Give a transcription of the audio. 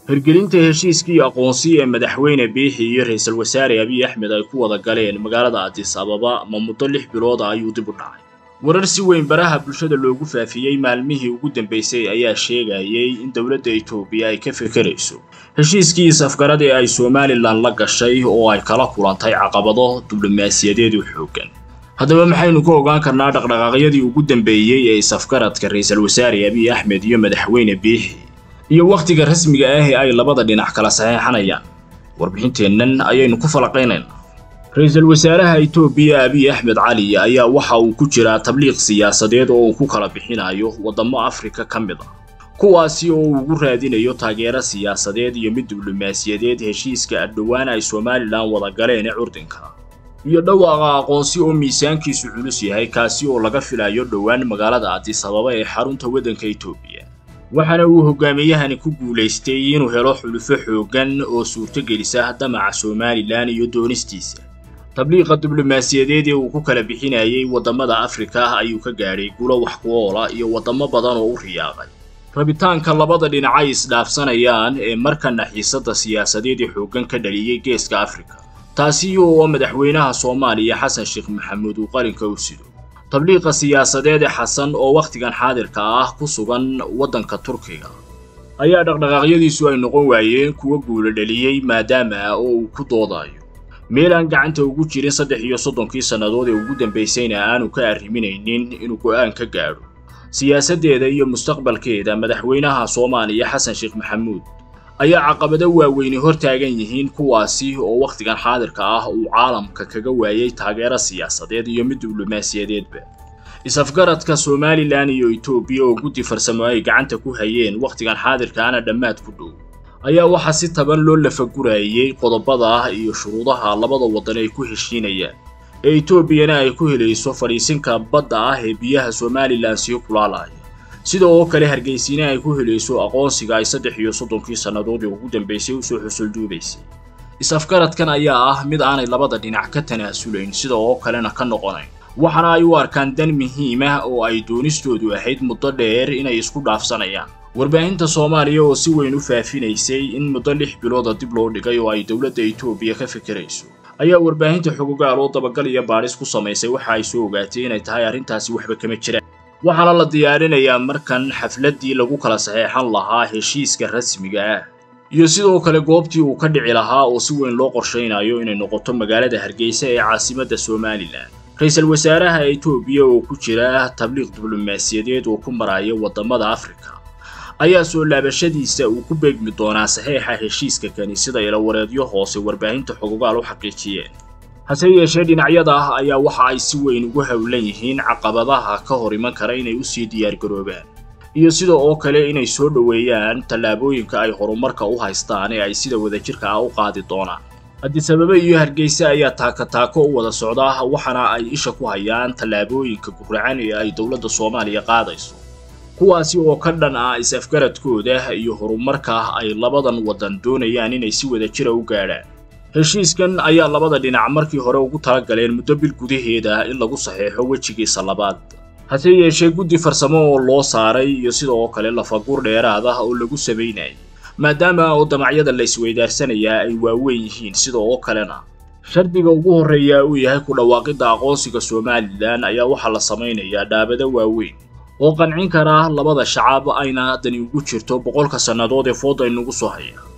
hirgelinta heshiiskii aqoonsi ee madaxweyne biixi iyo ra-iisul wasaare abiy axmed ay ku wada galeen magaalada adis ababa ma muddo lix bilooda ayuu dib u dhacay warar si weyn baraha bulshada loogu faafiyey maalmihii ugu dambeysay ayaa sheegayay in dowladda etoobiya ay ka fekerayso heshiiskii is-afgarad ee ay somalilan la gashay oo ay kala kulantay caqabado diblomaasiyadeed u xooggan haddaba maxaynu ka ogaan karnaa dhaqdhaqaaqyadii ugu dambeeyey ee is-afgaradka ra-iisul wasaare abiy axmed iyo madaxweyne biixi iyo wakhtiga rasmiga ah ee ay labada dhinac kala saxeexanayaan warbixinteennan ayaynu ku falaqaynaynaa ra-iisul wasaaraha etoobiya abiy axmed cali ayaa waxa uu ku jiraa tabliiq siyaasadeed oo uu ku kala bixinayo waddamo afrika ka mid ah kuwaasi oo uu ugu raadinayo taageero siyaasadeed iyo mid diblomaasiyadeed heshiiska adhowaan ay somalilan wada galeen ee curdinka iyo dhawaaqa aqoonsi oo miisaankiisu culus yahay kaasi oo laga filayo dhowaan magaalada adis ababa ee xarunta waddanka etoobiya waxaana uu hogaamiyahani ku guulaystay inuu helo xulufo xooggan oo suurtogelisa damaca somalilan iyo doonistiisa tabliiqa diblomaasiyadeed ee uu ku kala bixinayay waddamada afrika ayuu ka gaadhay gulo wax ku oola iyo waddamo badan oo u riyaaqay rabitaanka labada dhinacay isdhaafsanayaan ee markana xiisadda siyaasadeed ee xooggan ka dhaliyey geeska afrika taasi oo madaxweynaha soomaaliya xasan sheekh maxamuud uu qarinka u sido tabliiqa siyaasadeed ee xasan oo wakhtigan xaadirka ah ku sugan waddanka turkiga ayaa dhaqdhaqaaqyadiisu ay noqon waayeen kuwa guula dhaliyey maadaama oo uu ku doodayo meel aan gacanta ugu jirin saddex iyo soddonkii sannadood ee ugu dambaysayna aanu ka arriminaynin inuu go'aan ka gaadho siyaasaddeeda iyo mustaqbalkeeda madaxweynaha soomaaliya xasan sheekh maxamuud ayaa caqabado waaweyni hor taagan yihiin kuwaasi oo wakhtigan xaadirka ah uu caalamka kaga waayay taageero siyaasadeed iyo mid diblomaasiyadeedba is-afgaradka somalilan iyo etoobiya oo guddi farsamo ay gacanta ku hayeen wakhtigan xaadirkaana dhammaad ku dhow ayaa waxaa si taban loo lafagurayay qodobada iyo shuruudaha labada waddan ay ku heshiinayaan ee etoobiyana ay ku helayso fadhiisinka badda ah ee biyaha somalilan sii kulaalaya sida oo kale hargeysiina ay ku helayso aqoonsiga ay saddex iyo soddonkii sannadood ee ugu dambaysay usoo xusulduubaysay is-afgaradkan ayaa ah mid aanay labada dhinac ka tanaasulayn sida oo kalena ka noqonayn waxaana ay u arkaan dan muhiim ah oo ay doonistoodu ahayd muddo dheer inay isku dhaafsanayaan warbaahinta soomaaliya oo si weyn u faafinaysay in muddo lix bilooda dib loo dhigay oo ay dowladda etoobiya ka fekerayso ayaa warbaahinta xogogaal oo dabagal iyo baadhis ku samaysay waxa ay soo ogaatay inay tahay arrintaasi waxba kama jiraan waxaana la diyaarinayaa markan xafladdii lagu kala saxeexan lahaa heshiiska rasmiga ah iyo sidoo kale goobtii uu ka dhici lahaa oo si weyn loo qorshaynayo inay noqoto magaalada hargeysa ee caasimadda somalilan ra-iisul wasaaraha etoobiya oo ku jira tabliiq diblomaasiyadeed oo ku maraya waddamada afrika ayaa soo laabashadiisa uu ku beegmi doonaa saxeexa heshiiska kani sida ilawareedyo hoose warbaahinta xogogaal u xaqiijiyeen hase yeeshee dhinacyada ah ayaa waxa ay si weyn ugu howlan yihiin caqabadaha ka hor iman kara inay usii diyaargaroobaan iyo sida oo kale inay soo dhoweeyaan tallaabooyinka ay horumarka u haystaan ee ay sida wadajirka ah u qaadi doonaan adisababa iyo hargeysa ayaa taako-taako u wada socda waxaana ay isha ku hayaan tallaabooyinka guracan ee ay dowladda soomaaliya qaadayso kuwaasi oo ka dhan ah is-afgaradkooda iyo horumarka ay labadan waddan doonayaan inay si wadajira u gaadhaan heshiiskan ayaa labada dhinac markii hore ugu tala galeen muddo bil gudaheeda in lagu saxeexo wejigiisa labaad hase yeeshee guddi farsamo oo loo saaray iyo sidoo kale lafagur dheeraad ah oo lagu samaynayay maadaama oo damacyada la isweydaarsanaya ay waaweyn yihiin sida oo kalena shardiga ugu horreeya uu yahay ku dhawaaqidda aqoonsiga somalilan ayaa waxaa la samaynayaa dhaabado waaweyn oo qancin kara labada shacab ayna dani ugu jirto boqolka sannadood ee fooda inugu soo haya